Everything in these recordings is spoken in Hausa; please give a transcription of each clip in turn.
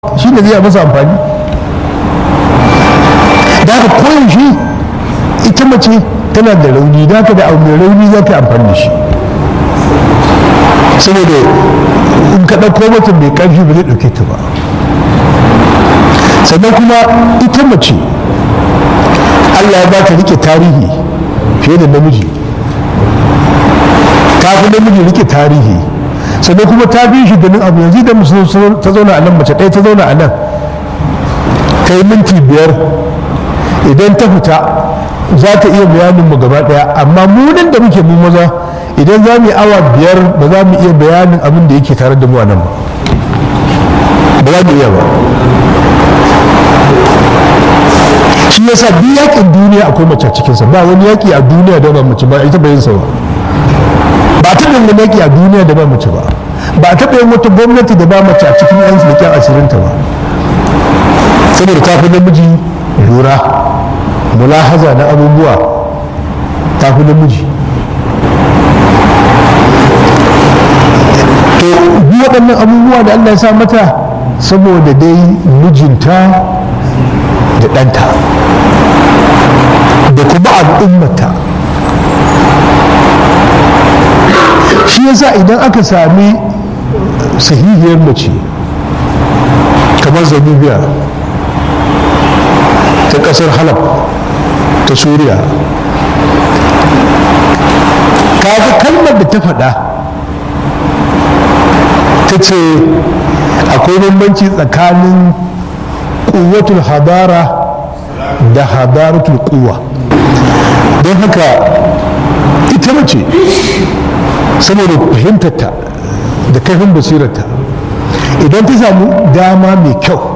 shi ne zai masa amfani da haka koyaushe ita mace tana da rauni da haka da abu mai rauni za ka amfani da shi saboda in ka ɗauko mutum mai ƙarfi ba zai ɗauke ta ba sannan kuma ita mace allah ya ba ta rike tarihi fiye da namiji ta fi namiji rike tarihi sannan kuma ta bi shi ganin abu yanzu da ta zauna a nan mace ɗaya ta zauna a nan ta yi minti biyar idan ta fita za ta iya bayanin mu gaba ɗaya amma munin da muke mu maza idan za mu yi awa biyar ba za mu iya bayanin abin da yake tare da mu a nan ba ba za mu iya ba shi yasa duk yakin duniya akwai mace a cikinsa ba wani yaki a duniya da ba mace ba ita bayan sa ba ba a taɓa yin yaƙi a duniya da ba mace ba ba a taɓa yin wata gwamnati da ba mace a cikin yan leƙen asirinta ba saboda ta fi namiji lura mulahaza na abubuwa ta fi namiji to bi waɗannan abubuwa da allah ya sa mata saboda dai mijinta da ɗanta da kuma al'ummata shi yasa idan aka sami sahihiyar mace kamar zabibiya ta kasar halab ta suriya kaga kalmar da ta faɗa ta ce akwai bambanci tsakanin kuwatul hadara da hadaratul kuwa don haka ita mace saboda fahimtarta da kaifin basirarta idan ta samu dama mai kyau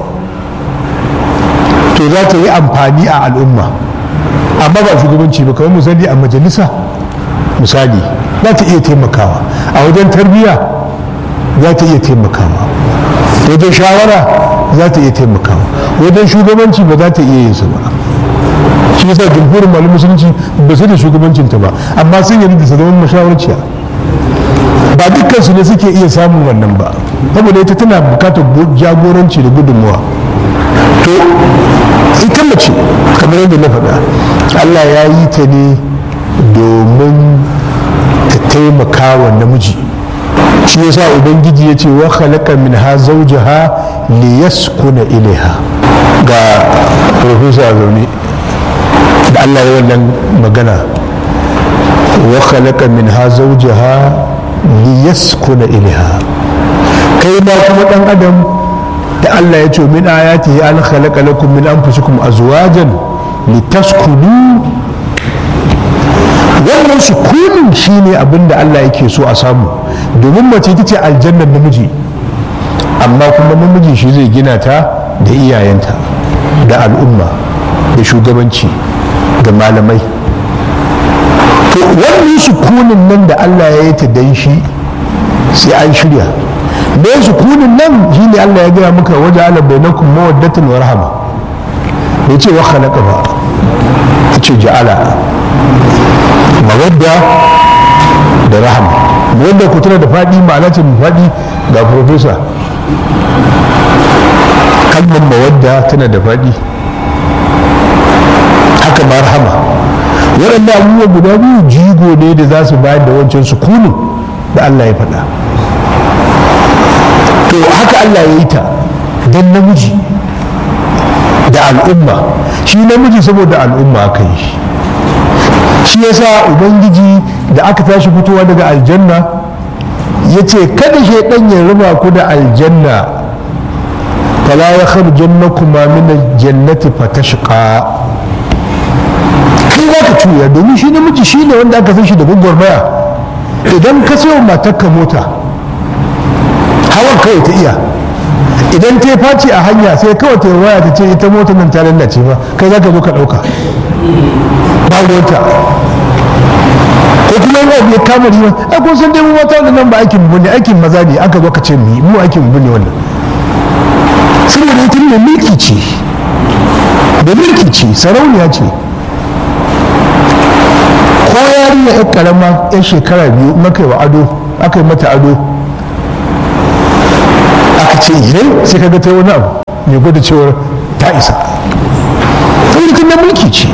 to za ta yi amfani a al'umma amma ba shugabanci ba kamar misali a majalisa misali za ta iya taimakawa a wajen tarbiyya za ta iya taimakawa wajen shawara za ta iya taimakawa wajen shugabanci ba za ta iya yin su ba shi yasa jumhurin malamin musulunci ba su da shugabancinta ba amma sun yi da su zama mashawarciya ba dukkan su ne suke iya samun wannan ba saboda ita tana bukatar jagoranci da gudunmuwa to ita mace kamar yadda na faɗa allah ya yi ta ne domin ta taimaka wa namiji shi yasa ubangiji ya ce wa khalaqa min ha zawjaha li yaskuna ilaiha ga professor zaune da allah ya wannan magana wa khalaqa min ha zawjaha liyaskuna ilaiha kai ma kuma dan adam da Allah ya ce min ayati an khalaqa lakum min anfusikum azwajan litaskunu wannan sukunin shine abin da Allah yake so a samu domin mace ita ce aljannar namiji amma kuma namiji shi zai gina ta da iyayenta da al'umma da shugabanci da malamai to wannan sukunin nan da Allah ya yi ta dan shi sai an shirya me sukunin nan shine Allah ya gaya maka waje ala bainakum mawaddatan wa rahama bai ce wa khalaqa ba ya ce ja'ala mawadda da rahama mawadda ku tana da faɗi ma'ana ce mai faɗi ga profesa kalmar mawadda tana da faɗi haka ma rahama waɗanda abubuwa guda biyu jigo ne da za su bayar da wancan sukunin da Allah ya faɗa to haka Allah ya yi ta don namiji da al'umma shi namiji saboda al'umma aka yi shi yasa ubangiji da aka tashi fitowa daga aljanna ya ce kada shaidan ya raba ku da aljanna fala ya kharjannakuma min aljannati fatashqa kai za ka cuya domin shi namiji shi ne wanda aka san shi da gwagwarmaya idan ka sayo matarka mota hawan kawai ta iya idan ta faci a hanya sai kawai ta waya ta ce ita mota nan ta lallace ba kai za ka zo ka ɗauka ba ruwanta ko kuma yana biya kama riwa ai kun san dai mu mata da nan ba aikin mu ne aikin maza ne aka zo ka ce mu mu aikin mu ne wannan saboda ita ne mulki ce da mulki ce sarauniya ce ko yarinya yar karama yan shekara biyu maka wa ado aka yi mata ado aka ce idan sai ka ga ta wani abu mai gwada cewar ta isa mulkin na mulki ce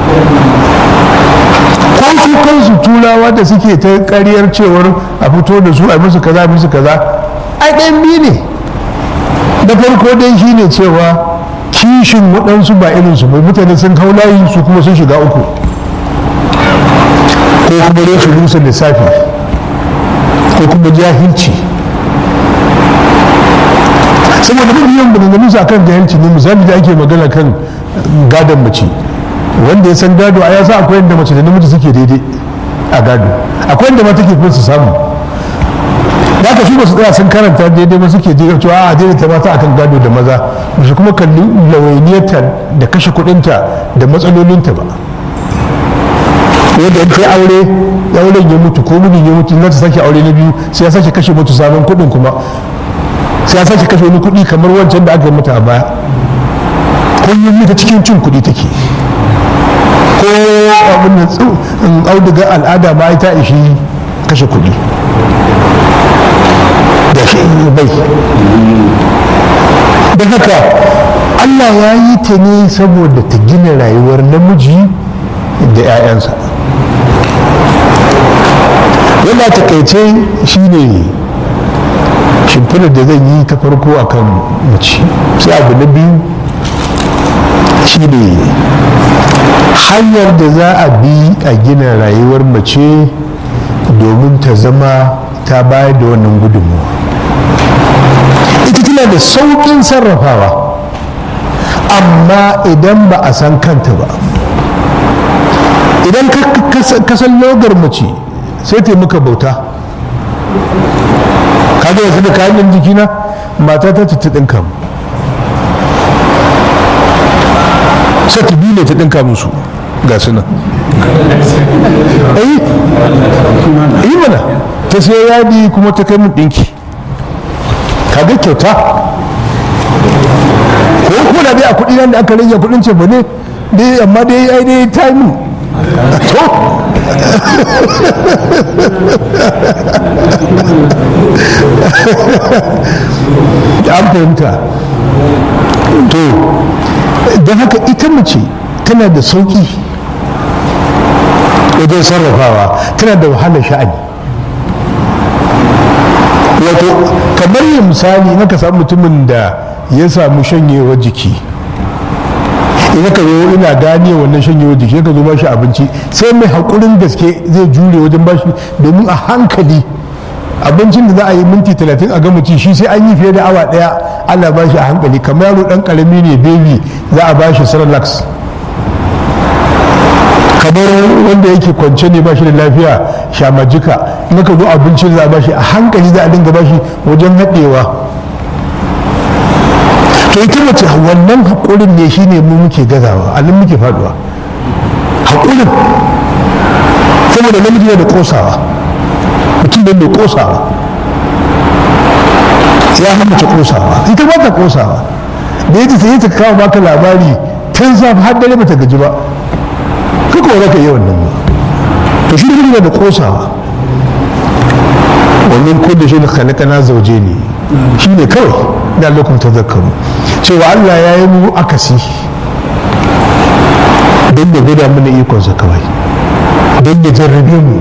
ko su kansu turawa da suke ta karyar cewar a fito da su a musu kaza musu kaza ai ɗayan biyu ne da farko dai shine cewa kishin waɗansu ba irinsu bai mutane sun hau layi su kuma sun shiga uku ko kuma rashin rusa lissafi ko kuma jahilci saboda mafi yawan maganganun su akan jahilci ne misali da ake magana kan gadon mace wanda ya san gado a ya sa akwai yadda mace da namiji suke daidai a gado akwai yadda ma take su samu da aka su ba su tsaya sun karanta daidai ba suke je cewa a daidai ta mata akan gado da maza ba su kuma kalli lawainiyarta da kashe kuɗinta da matsalolinta ba yadda in kai aure auren ya mutu ko mijin ya mutu na ta sake aure na biyu sai ya sake kashe mutu sabon kuɗin kuma sai ya sake kashe wani kuɗi kamar wancan da aka yi mata a baya kullum ita cikin cin kuɗi take ko abin da auduga al'ada ma ta ishi kashe kuɗi da shi bai don haka allah ya yi ta ne saboda ta gina rayuwar namiji da 'ya'yansa wanda takaice shi ne shimfinar da zan yi ta farko a kan mace sai abu na biyu shi ne hanyar da za a bi a gina rayuwar mace domin ta zama ta bayar da wannan gudunmuwa ita tana da sauƙin sarrafawa amma idan ba a san kanta ba idan ka san logar mace sai ta maka bauta kaga yanzu da kayan jikina mata ta ta ɗinka mu sai ta biyu ne ta ɗinka musu ga su nan yi mana ta sai yadi kuma ta kai mun ɗinki kaga kyauta ko kuma da dai a kuɗi nan da aka rage kuɗin ce ba ne dai amma dai ai dai ta yi mun to an fahimta to don haka ita mace tana da sauƙi wajen sarrafawa tana da wahalar sha'ani wato kamar yin misali na ka samu mutumin da ya samu shanyewar jiki idan ka zo ina gane wannan shanyewar jiki ka zo ba shi abinci sai mai haƙurin gaske zai jure wajen bashi domin a hankali abincin da za a yi minti talatin a gama ci shi sai an yi fiye da awa daya ana ba shi a hankali kamar yaro dan karami ne baby za a ba shi saralax kamar wanda yake kwance ne ba shi da lafiya shamajika in ka zo abincin da za a ba shi a hankali za a dinga ba shi wajen haɗewa to ita mace wannan haƙurin ne shine mu muke gazawa a nan muke faduwa haƙurin saboda namiji ne da ƙosawa mutum da mai kosawa ya hana ta kosawa ita ba ta kosawa da yadda sai ta kawo baka labari tun safi har dare ba ta gaji ba kaka wa zaka yi wannan ba to shi da da kosawa wannan kulle shi da khalaqana zauje ne shi ne kawai da lokacin tazakkaru cewa Allah ya yi mu akasi don da gwada mana ikonsa kawai don da jarrabe mu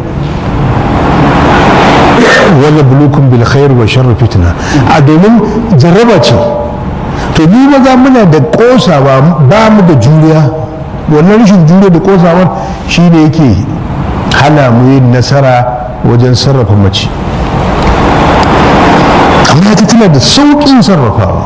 wala bulukun bil khair wa sharri fitna a domin jarraba ce to ni maza muna da kosawa ba mu da juriya wannan rashin juriya da kosawar shi ne yake hana mu yin nasara wajen sarrafa mace amma ta tana da sauƙin sarrafawa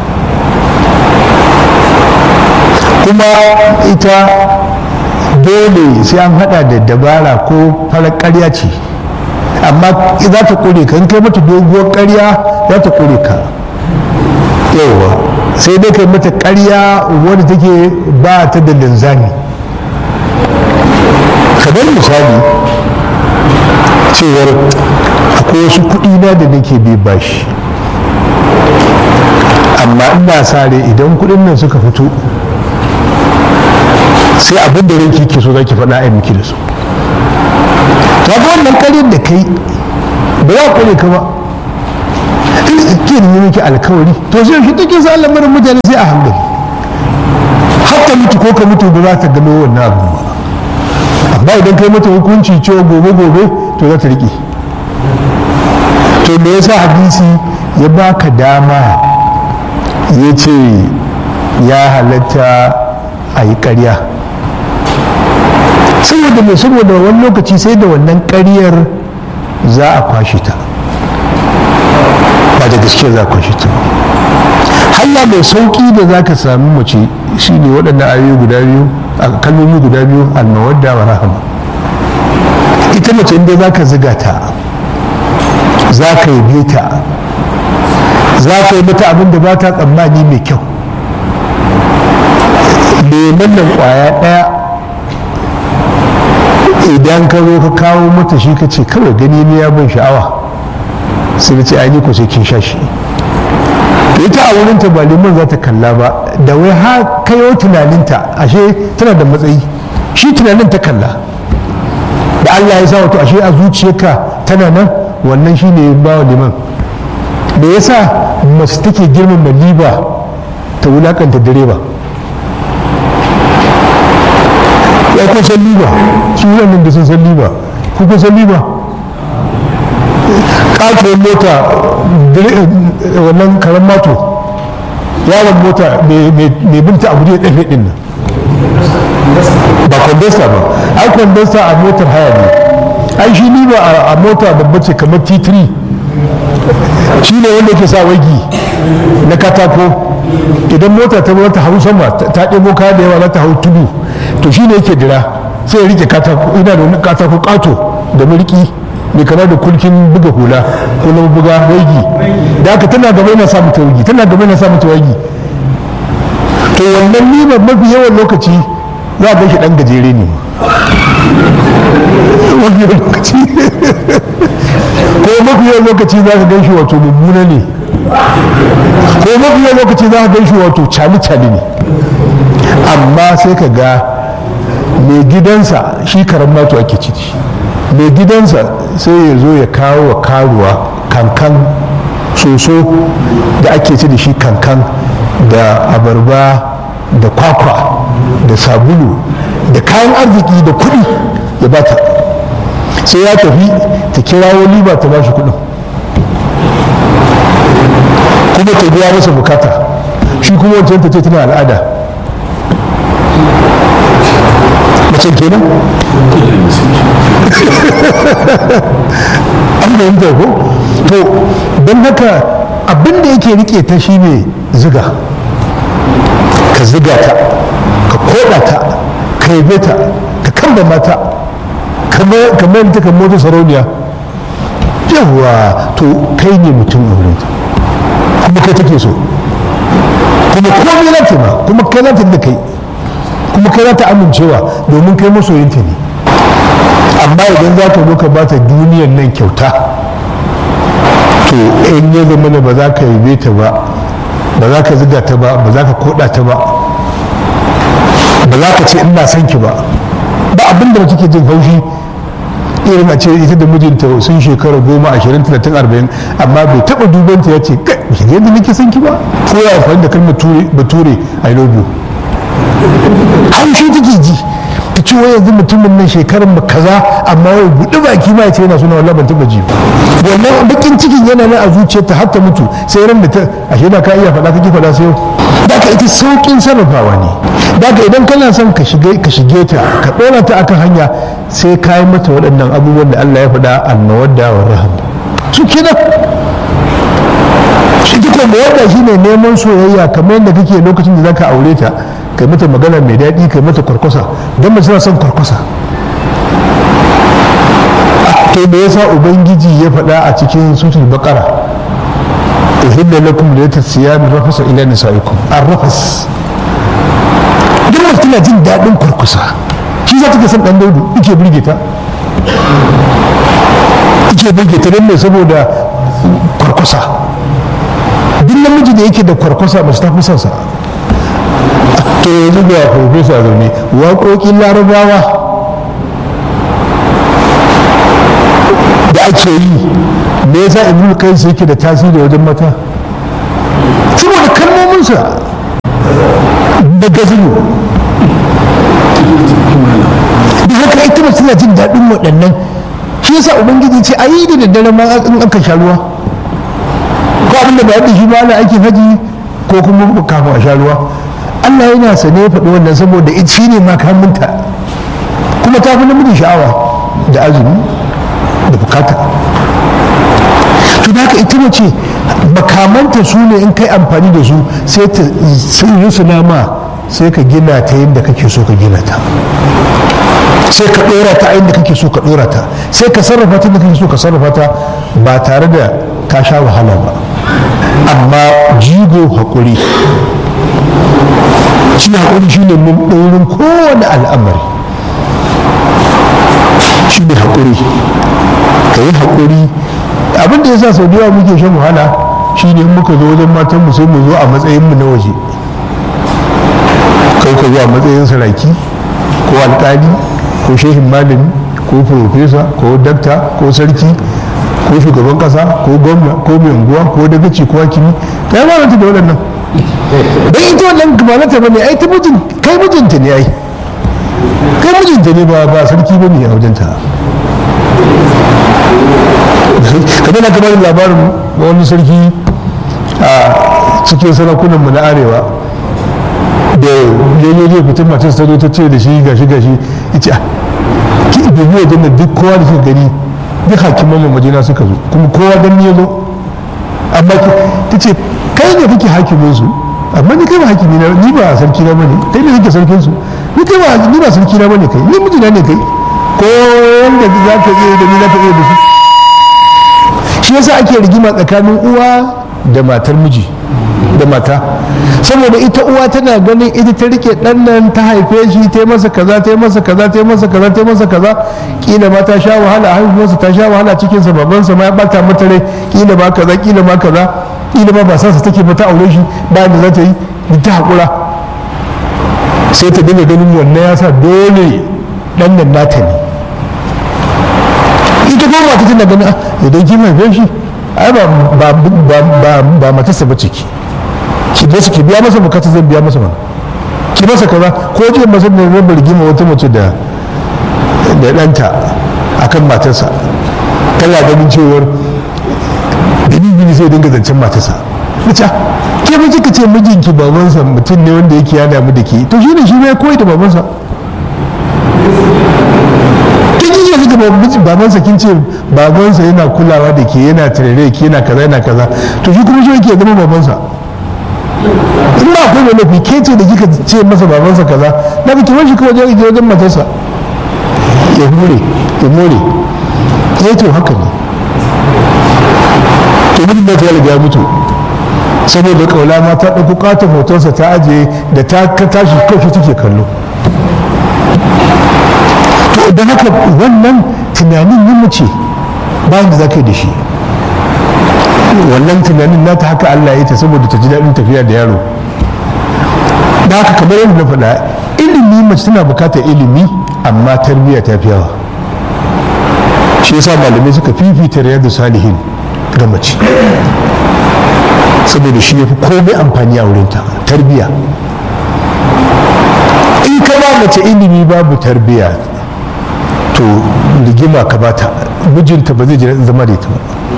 kuma ita dole sai an hada da dabara ko farar ƙarya ce amma za ta kure ka in kai mata doguwar karya za ta kure ka yawa sai dai kai mata karya wadda take ba ta da linzami kamar misali cewar akwai wasu kuɗi na da nake bi bashi amma ina sare idan kuɗin nan suka fito sai abin da ranki ke so za ki faɗa a miki da su ta ga wannan karyar da kai ba za ku ne ka ba ke da miki alkawari to sai shi take sa lamarin mutane sai a hankali hatta mutu ko ka mutu ba za ta gano wannan abu ba amma idan kai mata hukunci cewa gobe gobe to za ta riƙe to me yasa hadisi ya baka dama ya ce ya halatta a yi ƙarya saboda mai saboda wani lokaci sai da wannan ƙaryar za a kwashe ta ba da gaske za a kwashe ta hanya mai sauƙi da za ka sami mace shi ne waɗannan ayoyi guda biyu a kalmomi guda biyu almawadda wa rahama ita mace inda za ka ziga ta za ka yi ta za ka yi mata abin da ba ta tsammani mai kyau lemon nan kwaya ɗaya idan ka zo ka kawo mata shi ka ce kawai gani ne ya ban sha'awa sai ka ce ai ko sai kin sha shi ita a wurinta ba lemon za ta kalla ba da wai ha kayo tunaninta ashe tana da matsayi shi tunanin ta kalla da Allah ya sa wato ashe a zuciyarka tana nan wannan shi ne ba wa liman me yasa mace take girmama liba ta wulakanta direba ya kun san liba su wannan da sun san liba ku kun san liba katuwar mota wannan karan mato yaron mota mai binta abu da ya ɗafe ɗin nan ba kwandasta ba ai kwandasta a motar haya ne ai shi ni ba a mota babba ce kamar t3 shi ne wanda ke sa wagi na katako idan mota ta ta hau sama ta ɗebo kaya da yawa za ta hau tudu to shi ne yake dira sai ya rike katako ina da wani katako kato da mulki mai kama da kulkin buga hula ko na buga wagi da haka tana gaba yana samu ta wagi tana gaba yana samu ta wagi to wannan nima mafi yawan lokaci za a shi dan gajere ne mafi yawan lokaci ko mafi yawan lokaci za ka gan shi wato mummuna ne ko mafi yawan lokaci za ka gan shi wato cali-cali ne amma sai ka ga mai gidansa shi karan mato ake ciki mai gidansa sai ya zo ya kawo wa karuwa kankan soso da ake ci da shi kankan da abarba da kwakwa da sabulu da kayan arziki da kuɗi ya bata sai ya tafi ta kirawo liba ta bashi kuɗin kuma ta biya masa bukata shi kuma wancan ta ce tana al'ada macen kenan an fahimta ko to don haka abin da yake rike ta shine ziga ka ziga ta ka koda ta ka yabe ta ka kamba mata kamar ta kan mota sarauniya yawa to kai ne mutum a wurinta kuma kai take so kuma komai za ta ma kuma kai za ta da kai kuma kai za ta amincewa domin kai masoyinta ne amma idan za ka zo ka bata duniyan nan kyauta to in ya zama ba za ka yabe ta ba ba za ka ziga ta ba ba za ka koda ta ba ba za ka ce ina son ki ba ba abin da mace ke jin haushi irin a ce ita da mijinta sun shekara goma ashirin talatin arba'in amma bai taba dubanta ya ce kai yadda nake son ki ba ko ya amfani da kalmar bature i love you haushi take ji ta ce wai yanzu mutumin nan shekarar mu kaza amma wai buɗe baki ma ya ce yana suna wallahi ban taɓa ji ba wannan bakin cikin yana nan a zuciyarta har ta mutu sai ran da ta ashe da ka iya faɗa kake faɗa sai da ka ita sauƙin sarrafawa ne da ka idan kana son ka shige ka shige ta ka ɗora ta akan hanya sai ka yi mata waɗannan abubuwan da Allah ya faɗa annawadda wa rahama su kenan ita ko mawadda shine neman soyayya kamar yadda kake lokacin da zaka aure ta kai mata magana mai daɗi kai mata kwarkwasa don mace son kwarkwasa to me yasa ubangiji ya faɗa a cikin sutul baqara uhilla lakum laylatul siyam rafasa ila nisaikum arrafas duk mace tana jin daɗin kwarkwasa shi za ta ga san dan daudu yake burge ta yake burge ta don me saboda kwarkwasa duk namiji da yake da kwarkwasa mace ta fi son sa to yanzu ga profesa zaune waƙoƙin larabawa da ake yi me yasa ibnu kai sai yake da tasiri wajen mata saboda kalmominsa da gazinu da haka ita mace tana jin daɗin waɗannan shi yasa ubangiji ce a yi da daddare ma in aka sha ruwa ko abin da ba yadda shi ba ana aikin haji ko kuma kafin a sha ruwa Allah yana sane faɗi wannan saboda shi ne makaminta kuma ta fi namiji sha'awa da azumi da bukata to da haka ita mace makamanta su ne in kai amfani da su sai ta yi su nama sai ka gina ta yadda kake so ka gina ta sai ka ɗora ta inda kake so ka ɗora ta sai ka sarrafa ta inda kake so ka sarrafa ta ba tare da ka sha wahala ba amma jigo haƙuri shi haƙuri shi ne mun ɗorin kowane al'amari shi ne haƙuri ka yi haƙuri abinda ya sa sau da yawa muke shan wahala shi ne muka zo wajen matanmu sai mu zo a matsayinmu na waje kai ka zo a matsayin saraki ko alƙali ko shehin malami ko profesa ko dakta ko sarki ko shugaban kasa ko gwamna ko mai unguwa ko dagaci ko hakimi ta yi mamanta da waɗannan don ita wannan gabanata ba ne ai ta mijin kai mijinta ne ai kai mijinta ne ba ba sarki ba ne a wajenta kamar na kamar labarin wani sarki a cikin sarakunanmu na arewa da yayi zai fitin matar ta zo ta ce da shi gashi gashi ita ki dubi wajen da duk kowa da suka gani duk hakiman mu majina suka zo kuma kowa dan ya zo amma ta ce kai ne kake hakimin su amma ni kai ba hakimi na ni ba sarki na bane kai ne kake sarkin su ni kai ba ni ba sarki na bane kai ni mijina ne kai ko wanda za ka iya da ni za ka iya da su shi yasa ake rigima tsakanin uwa da matar miji da mata saboda ita uwa tana ganin ita ta rike dan nan ta haife shi ta yi masa kaza ta yi masa kaza ta yi masa kaza ta yi masa kaza kila ma ta sha wahala a haihuwarsa ta sha wahala cikin sa babansa ma ya bata mata rai kila ma kaza kila ma kaza kila ma ba sa take ba ta aure shi ba da za ta yi ta hakura sai ta dinga ganin wannan ya sa dole dan nan nata ne ita kuma mata tana ganin idan kin haife shi ai ba ba ba ba matarsa ba ciki ki basu ki biya masa bukata zai biya masa mana ki masa kaza ko ji masa da zai rigima wata mace da da ɗanta akan matarsa tana ganin cewar dalili sai dinga zancen matarsa mace ke ba kika ce mijinki babansa mutum ne wanda yake ya damu da ke to shi ne shi ne koyi da babansa kin ji yanzu da babansa kin ce babansa yana kulawa da ke yana tarare ke yana kaza yana kaza to shi kuma shi yake zama babansa in ba akwai mai laifi ke ce da kika ce masa babansa kaza na ka kiran shi kawai wajen ije wajen matarsa ya hure ya more ya to haka ne to mutum da ta riga mutu saboda kaula ma ta ɗauko ƙaton hotonsa ta ajiye da ta tashi kawai take kallo to don haka wannan tunanin yin mace bayan da za ka yi da shi wannan tunanin nata haka Allah ya ta saboda ta ji daɗin tafiya da yaro da haka kamar yadda na faɗa ilimi mace tana bukatar ilimi amma tarbiyya ta fi yawa shi yasa malamai suka fifita riyadu salihin ga mace saboda shi ya fi komai amfani a wurinta tarbiyya in ka ba mace ilimi babu tarbiyya to rigima ka bata mijinta ba zai ji daɗin zama da ita ba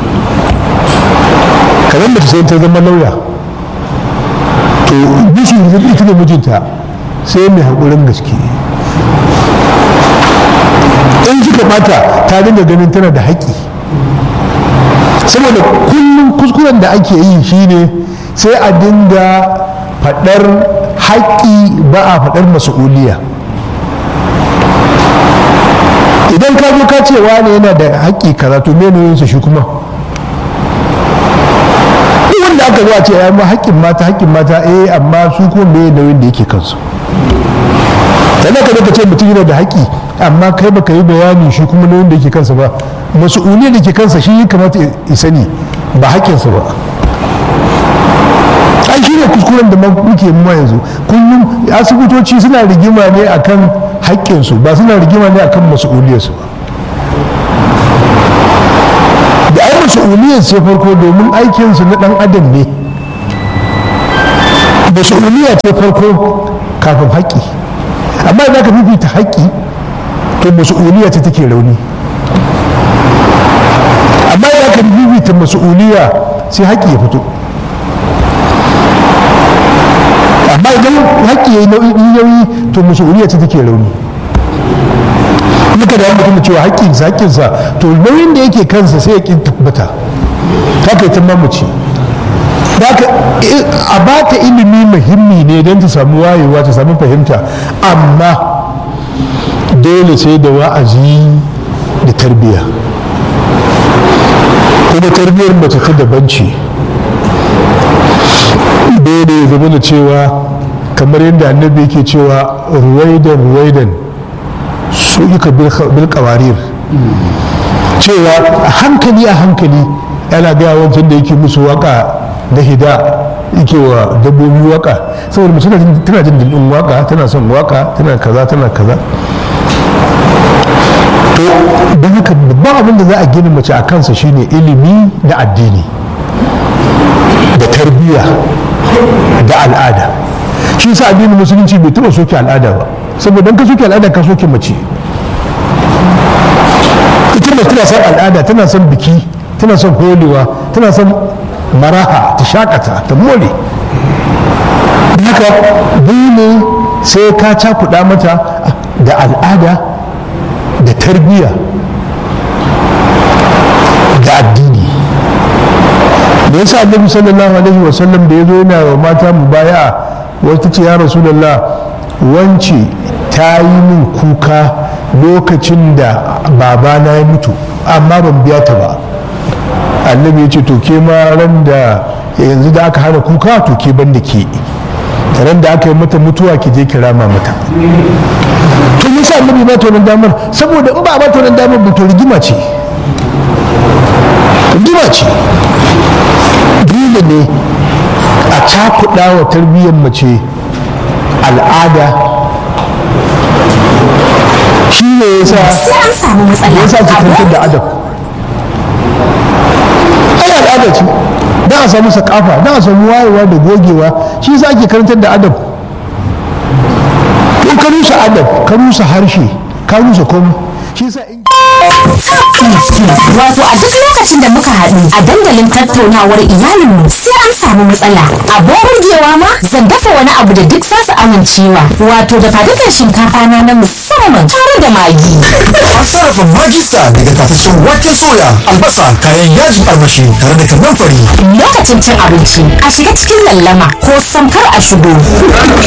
kamar mace sai ta zama lauya to bishi ita ne mijinta sai mai haƙurin gaske in suka bata ta dinga ganin tana da haƙƙi saboda kullum kuskuren da ake yi shine sai a dinga faɗar haƙƙi ba a faɗar mas'uliya idan ka zo ka ce wane yana da haƙƙi kaza to me shi kuma wanda aka zuwa ce ma haƙƙin mata haƙƙin mata eh amma su ko me nauyin da yake kansu sannan ka ka ce mutum yana da haƙƙi amma kai baka yi bayani shi kuma nauyin da yake kansa ba mas'uliyar da ke kansa shi ya kamata ya sani ba haƙƙinsa ba ai shi ne kuskuren da muke mu yanzu kullum asibitoci suna rigima ne akan haƙƙinsu ba suna rigima ne akan mas'uliyarsu ba da ai mas'uliyar ce farko domin aikinsu na ɗan adam ne mas'uliyya ce farko kafin haƙƙi amma idan ka fifita haƙƙi to mas'uliyya ce take rauni amma idan ka fifita mas'uliyya sai haƙƙi ya fito amma idan haƙƙi ya yi nauyi to mas'uliyya ce take rauni muka da mutum cewa haƙƙinsa haƙƙinsa to nauyin da yake kansa sai ya ƙi tabbata ta kai ta mamaci a ba ta ilimi muhimmi ne don ta samu wayewa ta samu fahimta amma dole sai da wa'azi da tarbiyya kuma tarbiyyar mace ta daban ce dole ya zama da cewa kamar yadda annabi yake cewa ruwaidan ruwaidan su ika bil kawarir cewa hankali a hankali yana gaya wancan da yake musu waka da hida yake wa dabbobi waka saboda mace tana jin daɗin waka tana son waka tana kaza tana kaza to don haka babban abin da za a gina mace a kansa shine ilimi da addini da tarbiyya da al'ada shi sa addinin musulunci bai taɓa soke al'ada ba saboda ka soke al'ada ka soke mace ita mace tana son al'ada tana son biki tana son holewa tana son maraha ta shakata ta more haka dole sai ka cakuɗa mata da al'ada da tarbiyya da addini da yasa annabi sallallahu alaihi wasallam da ya zo yana wa mata mu baya wata ce ya rasulullah wance ta yi min kuka lokacin da babana ya mutu amma ban biya ta ba annabi ya ce to ke ma ran da yanzu da aka hana kuka to ke ban da ke ran da aka yi mata mutuwa ki je ki rama mata to me yasa annabi ba ta wannan damar saboda in ba ba ta wannan damar ba to rigima ce rigima ce dole ne a cakuɗa wa tarbiyyar mace al'ada shi ne yasa yasa ki kantar da adab ai al'ada ce don a samu sakafa don a samu wayewa da gogewa shi yasa ake karantar da adab in ka rusa adab ka rusa harshe ka rusa komai shi yasa in Wato a duk lokacin da muka haɗu a dandalin tattaunawar iyalinmu sai an samu matsala. Abin burgewa ma zan dafa wani abu da duk zasu amincewa. Wato da fadukan shinkafa na na musamman tare da magi. An sarrafa magista daga tafashin wake soya, albasa, kayan yajin armashi tare da kanan fari. Lokacin cin abinci a shiga cikin lallama ko samkar a shigo.